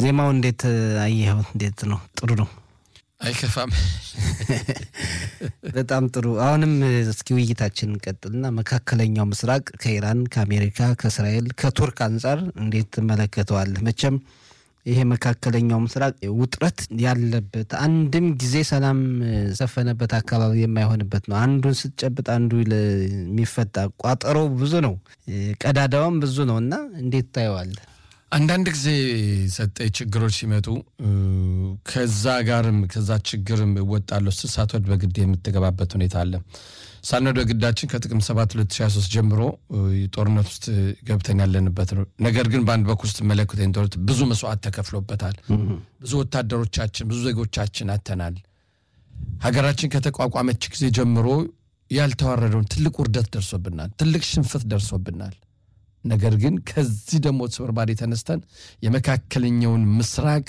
ዜማው እንዴት አየኸው? እንዴት ነው? ጥሩ ነው። አይከፋም። በጣም ጥሩ። አሁንም እስኪ ውይይታችን እንቀጥልና መካከለኛው ምስራቅ ከኢራን፣ ከአሜሪካ፣ ከእስራኤል፣ ከቱርክ አንጻር እንዴት ትመለከተዋለህ? መቼም ይሄ መካከለኛው ምስራቅ ውጥረት ያለበት አንድም ጊዜ ሰላም ሰፈነበት አካባቢ የማይሆንበት ነው። አንዱን ስትጨብጥ አንዱ የሚፈታ ቋጠሮ ብዙ ነው፣ ቀዳዳውም ብዙ ነው እና እንዴት ታየዋለህ? አንዳንድ ጊዜ ሰጠ ችግሮች ሲመጡ ከዛ ጋርም ከዛ ችግርም እወጣለሁ ስትል ሳትወድ በግድ የምትገባበት ሁኔታ አለ። ሳንወድ በግዳችን ከጥቅምት 7 2023 ጀምሮ ጦርነት ውስጥ ገብተን ያለንበት ነው። ነገር ግን በአንድ በኩል ስትመለከት ጦርነት ብዙ መስዋዕት ተከፍሎበታል። ብዙ ወታደሮቻችን፣ ብዙ ዜጎቻችን አተናል። ሀገራችን ከተቋቋመች ጊዜ ጀምሮ ያልተዋረደውን ትልቅ ውርደት ደርሶብናል። ትልቅ ሽንፈት ደርሶብናል። ነገር ግን ከዚህ ደግሞ ስብርባሪ ተነስተን የመካከለኛውን ምስራቅ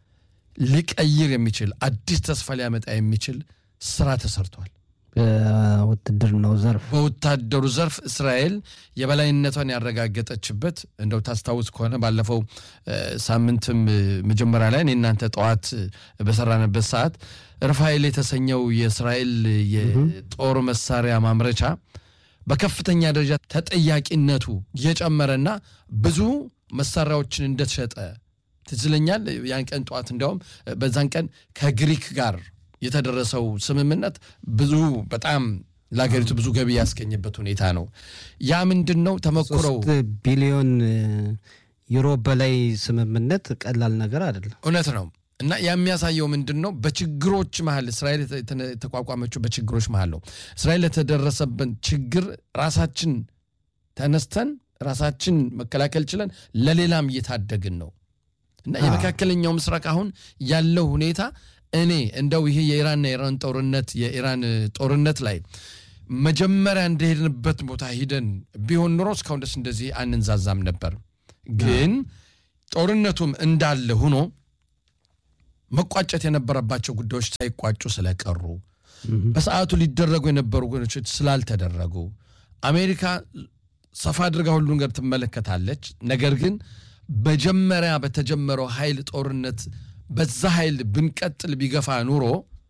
ሊቀይር የሚችል አዲስ ተስፋ ሊያመጣ የሚችል ስራ ተሰርቷል። በውትድርናው ዘርፍ በወታደሩ ዘርፍ እስራኤል የበላይነቷን ያረጋገጠችበት እንደው ታስታውስ ከሆነ ባለፈው ሳምንትም መጀመሪያ ላይ እናንተ ጠዋት በሰራንበት ሰዓት ርፋኤል የተሰኘው የእስራኤል የጦር መሳሪያ ማምረቻ በከፍተኛ ደረጃ ተጠያቂነቱ እየጨመረና ብዙ መሳሪያዎችን እንደተሸጠ ትዝ ይለኛል። ያን ቀን ጠዋት እንዲያውም በዛን ቀን ከግሪክ ጋር የተደረሰው ስምምነት ብዙ በጣም ለሀገሪቱ ብዙ ገቢ ያስገኝበት ሁኔታ ነው። ያ ምንድን ነው ተሞክሮው ቢሊዮን ዩሮ በላይ ስምምነት ቀላል ነገር አይደለም። እውነት ነው። እና የሚያሳየው ምንድን ነው? በችግሮች መሀል እስራኤል የተቋቋመችው በችግሮች መሀል ነው። እስራኤል የተደረሰብን ችግር ራሳችን ተነስተን ራሳችን መከላከል ችለን ለሌላም እየታደግን ነው። እና የመካከለኛው ምስራቅ አሁን ያለው ሁኔታ እኔ እንደው ይሄ የኢራንና የኢራን ጦርነት የኢራን ጦርነት ላይ መጀመሪያ እንደሄድንበት ቦታ ሂደን ቢሆን ኑሮ እስካሁን ደስ እንደዚህ አንንዛዛም ነበር። ግን ጦርነቱም እንዳለ ሆኖ መቋጨት የነበረባቸው ጉዳዮች ሳይቋጩ ስለቀሩ በሰዓቱ ሊደረጉ የነበሩ ጉዳዮች ስላልተደረጉ አሜሪካ ሰፋ አድርጋ ሁሉ ነገር ትመለከታለች። ነገር ግን መጀመሪያ በተጀመረው ኃይል ጦርነት በዛ ኃይል ብንቀጥል ቢገፋ ኑሮ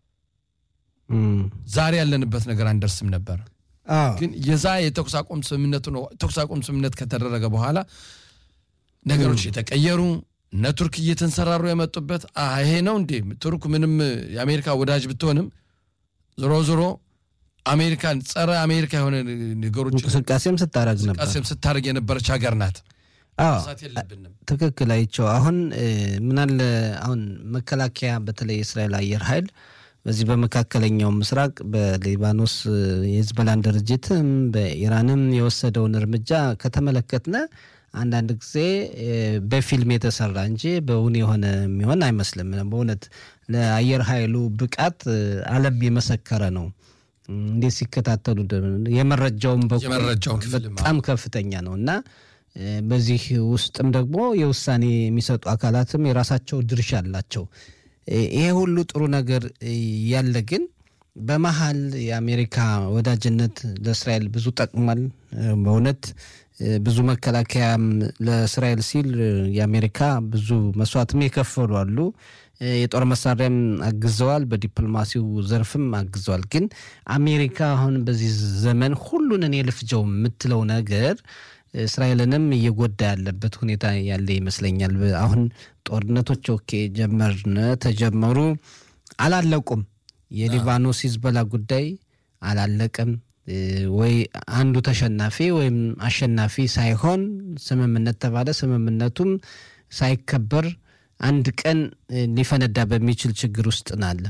ዛሬ ያለንበት ነገር አንደርስም ነበር። ግን የዛ የተኩስ አቁም ስምምነቱ ነው። ተኩስ አቁም ስምምነት ከተደረገ በኋላ ነገሮች የተቀየሩ እነ ቱርክ እየተንሰራሩ የመጡበት ይሄ ነው እንዴ? ቱርክ ምንም የአሜሪካ ወዳጅ ብትሆንም ዞሮ ዞሮ አሜሪካን ጸረ አሜሪካ የሆነ ነገሮች እንቅስቃሴም ስታረግ ነበር እንቅስቃሴም ስታደርግ የነበረች ሀገር ናት። አዎ ሳት የለብንም። ትክክል አይቸው። አሁን ምናለ አሁን መከላከያ በተለይ የእስራኤል አየር ኃይል በዚህ በመካከለኛው ምስራቅ በሊባኖስ የህዝበላን ድርጅትም በኢራንም የወሰደውን እርምጃ ከተመለከትነ አንዳንድ ጊዜ በፊልም የተሰራ እንጂ በእውን የሆነ የሚሆን አይመስልም። በእውነት ለአየር ኃይሉ ብቃት ዓለም የመሰከረ ነው። እንዴት ሲከታተሉ የመረጃውን በኩል የመረጃውን ክፍል በጣም ከፍተኛ ነው እና በዚህ ውስጥም ደግሞ የውሳኔ የሚሰጡ አካላትም የራሳቸው ድርሻ አላቸው። ይሄ ሁሉ ጥሩ ነገር ያለ ግን በመሀል የአሜሪካ ወዳጅነት ለእስራኤል ብዙ ጠቅሟል። በእውነት ብዙ መከላከያም ለእስራኤል ሲል የአሜሪካ ብዙ መስዋዕትም የከፈሉ አሉ። የጦር መሳሪያም አግዘዋል፣ በዲፕሎማሲው ዘርፍም አግዘዋል። ግን አሜሪካ አሁን በዚህ ዘመን ሁሉን እኔ ልፍጀው የምትለው ነገር እስራኤልንም እየጎዳ ያለበት ሁኔታ ያለ ይመስለኛል። አሁን ጦርነቶች ኦኬ ጀመርን ተጀመሩ፣ አላለቁም። የሊባኖስ ሂዝቦላ ጉዳይ አላለቀም። ወይ አንዱ ተሸናፊ ወይም አሸናፊ ሳይሆን ስምምነት ተባለ። ስምምነቱም ሳይከበር አንድ ቀን ሊፈነዳ በሚችል ችግር ውስጥ ናለ።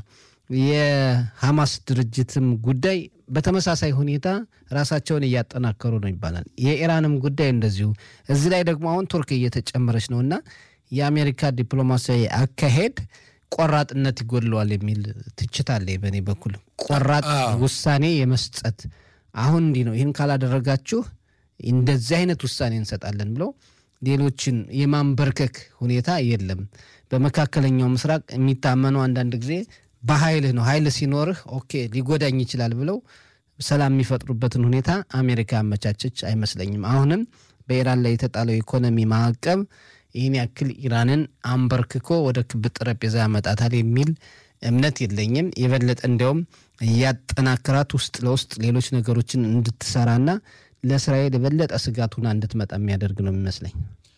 የሐማስ ድርጅትም ጉዳይ በተመሳሳይ ሁኔታ ራሳቸውን እያጠናከሩ ነው ይባላል። የኢራንም ጉዳይ እንደዚሁ። እዚህ ላይ ደግሞ አሁን ቱርክ እየተጨመረች ነው እና የአሜሪካ ዲፕሎማሲያዊ አካሄድ ቆራጥነት ይጎድለዋል የሚል ትችት አለ በእኔ በኩል። ቆራጥ ውሳኔ የመስጠት አሁን እንዲህ ነው፣ ይህን ካላደረጋችሁ እንደዚህ አይነት ውሳኔ እንሰጣለን ብለው ሌሎችን የማንበርከክ ሁኔታ የለም። በመካከለኛው ምስራቅ የሚታመነው አንዳንድ ጊዜ በኃይልህ ነው። ኃይል ሲኖርህ ኦኬ ሊጎዳኝ ይችላል ብለው ሰላም የሚፈጥሩበትን ሁኔታ አሜሪካ አመቻቸች አይመስለኝም። አሁንም በኢራን ላይ የተጣለው ኢኮኖሚ ማዕቀብ ይህን ያክል ኢራንን አንበርክኮ ወደ ክብ ጠረጴዛ ያመጣታል የሚል እምነት የለኝም። የበለጠ እንዲያውም እያጠናከራት ውስጥ ለውስጥ ሌሎች ነገሮችን እንድትሰራና ለእስራኤል የበለጠ ስጋት ሆና እንድትመጣ የሚያደርግ ነው የሚመስለኝ።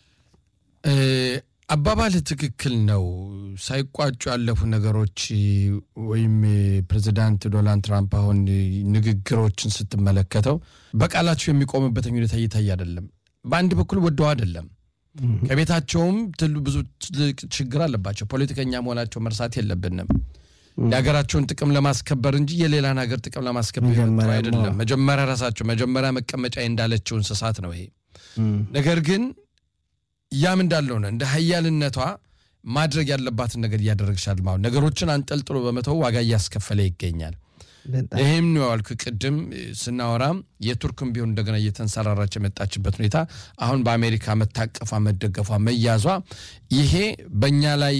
አባባል ትክክል ነው። ሳይቋጩ ያለፉ ነገሮች ወይም ፕሬዚዳንት ዶናልድ ትራምፕ አሁን ንግግሮችን ስትመለከተው በቃላቸው የሚቆምበት ሁኔታ እየታየ አይደለም። በአንድ በኩል ወደው አይደለም ከቤታቸውም ትሉ ብዙ ትልቅ ችግር አለባቸው። ፖለቲከኛ መሆናቸው መርሳት የለብንም። የሀገራቸውን ጥቅም ለማስከበር እንጂ የሌላን ሀገር ጥቅም ለማስከበር አይደለም። መጀመሪያ ራሳቸው መጀመሪያ መቀመጫ እንዳለችው እንስሳት ነው ይሄ ነገር ግን ያም እንዳለው ነው። እንደ ሀያልነቷ ማድረግ ያለባትን ነገር እያደረግሻል ማለት ነገሮችን አንጠልጥሎ በመተው ዋጋ እያስከፈለ ይገኛል። ይህም ነው ያልኩ ቅድም ስናወራም የቱርክም ቢሆን እንደገና እየተንሰራራች የመጣችበት ሁኔታ አሁን በአሜሪካ መታቀፏ፣ መደገፏ፣ መያዟ ይሄ በእኛ ላይ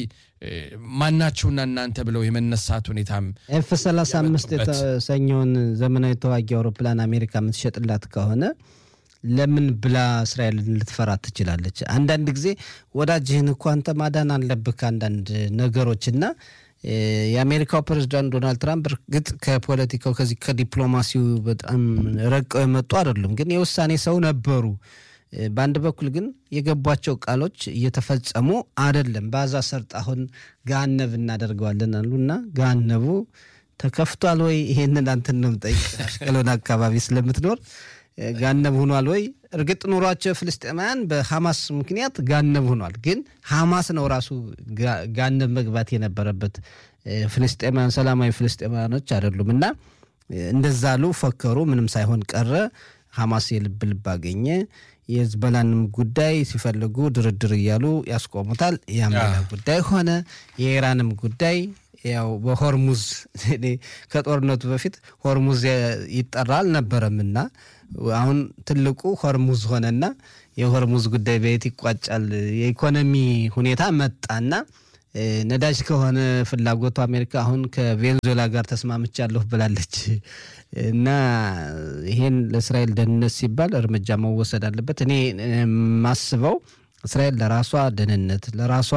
ማናቸውና እናንተ ብለው የመነሳት ሁኔታም ኤፍ 35 የተሰኘውን ዘመናዊ ተዋጊ አውሮፕላን አሜሪካ የምትሸጥላት ከሆነ ለምን ብላ እስራኤልን ልትፈራ ትችላለች? አንዳንድ ጊዜ ወዳጅህን እኮ አንተ ማዳን አለብህ ከአንዳንድ ነገሮች እና የአሜሪካው ፕሬዚዳንት ዶናልድ ትራምፕ እርግጥ ከፖለቲካው ከዚህ ከዲፕሎማሲው በጣም ረቀው የመጡ አይደሉም፣ ግን የውሳኔ ሰው ነበሩ። በአንድ በኩል ግን የገቧቸው ቃሎች እየተፈጸሙ አይደለም። በአዛ ሰርጥ አሁን ጋነብ እናደርገዋለን አሉና ጋነቡ ተከፍቷል ወይ? ይሄንን አንተን ነው የምጠይቅ አሽቀሎን አካባቢ ስለምትኖር ጋነብ ሆኗል ወይ? እርግጥ ኑሯቸው ፍልስጤማውያን በሐማስ ምክንያት ጋነብ ሆኗል። ግን ሐማስ ነው ራሱ ጋነብ መግባት የነበረበት ፍልስጤማውያን ሰላማዊ ፍልስጤማውያኖች አይደሉም። እና እንደዛ አሉ፣ ፈከሩ፣ ምንም ሳይሆን ቀረ። ሐማስ የልብ ልብ አገኘ። የህዝበላንም ጉዳይ ሲፈልጉ ድርድር እያሉ ያስቆሙታል። ያም ሌላ ጉዳይ ሆነ። የኢራንም ጉዳይ ያው በሆርሙዝ ከጦርነቱ በፊት ሆርሙዝ ይጠራ አልነበረምና አሁን ትልቁ ሆርሙዝ ሆነና የሆርሙዝ ጉዳይ በየት ይቋጫል? የኢኮኖሚ ሁኔታ መጣና ነዳጅ ከሆነ ፍላጎቱ አሜሪካ አሁን ከቬንዙዌላ ጋር ተስማምቻለሁ ብላለች። እና ይሄን ለእስራኤል ደህንነት ሲባል እርምጃ መወሰድ አለበት። እኔ የማስበው እስራኤል ለራሷ ደህንነት ለራሷ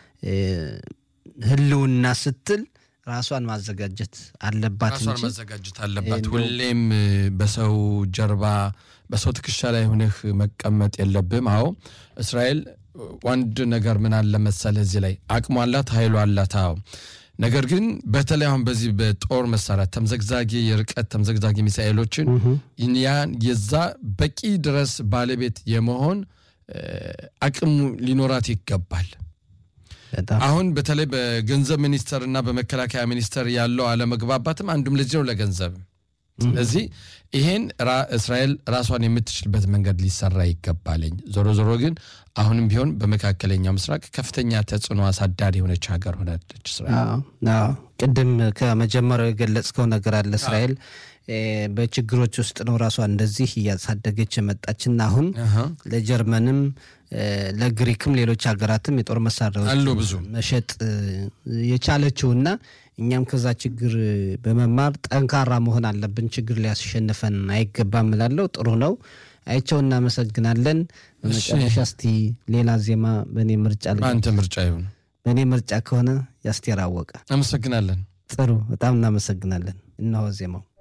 ህልውና ስትል ራሷን ማዘጋጀት አለባት ራሷን እንጂ ማዘጋጀት አለባት። ሁሌም በሰው ጀርባ በሰው ትከሻ ላይ ሆነህ መቀመጥ የለብም። አዎ እስራኤል አንድ ነገር ምን አለ መሰለህ እዚህ ላይ አቅሟ አላት፣ ኃይሏ አላት። አዎ ነገር ግን በተለይ አሁን በዚህ በጦር መሳሪያ ተምዘግዛጊ የርቀት ተምዘግዛጊ ሚሳኤሎችን ያን የዛ በቂ ድረስ ባለቤት የመሆን አቅሙ ሊኖራት ይገባል። በጣም አሁን በተለይ በገንዘብ ሚኒስቴር እና በመከላከያ ሚኒስቴር ያለው አለመግባባትም አንዱም ለዚህ ነው ለገንዘብ። ስለዚህ ይሄን ራ- እስራኤል ራሷን የምትችልበት መንገድ ሊሰራ ይገባለኝ። ዞሮ ዞሮ ግን አሁንም ቢሆን በመካከለኛው ምስራቅ ከፍተኛ ተጽዕኖ አሳዳሪ የሆነች ሀገር ሆናለች እስራኤል። አዎ፣ አዎ። ቅድም ከመጀመሪያው የገለጽከው ነገር አለ። እስራኤል እ፣ በችግሮች ውስጥ ነው ራሷን እንደዚህ እያሳደገች የመጣችና አሁን አሃ። ለጀርመንም እ፣ ለግሪክም ሌሎች ሀገራትም የጦር መሳሪያዎች አሉ ብዙ መሸጥ እ፣ የቻለችውና እኛም ከዛ ችግር በመማር ጠንካራ መሆን አለብን። ችግር ሊያስሸንፈን አይገባም እላለሁ። ጥሩ ነው። አይቸው እናመሰግናለን። በመጨረሻ እስቲ ሌላ ዜማ በእኔ ምርጫ ልጅ በአንተ ምርጫ ይሁን። በእኔ ምርጫ ከሆነ ያስቴር አወቀ። አመሰግናለን። ጥሩ፣ በጣም እናመሰግናለን። እነሆ ዜማው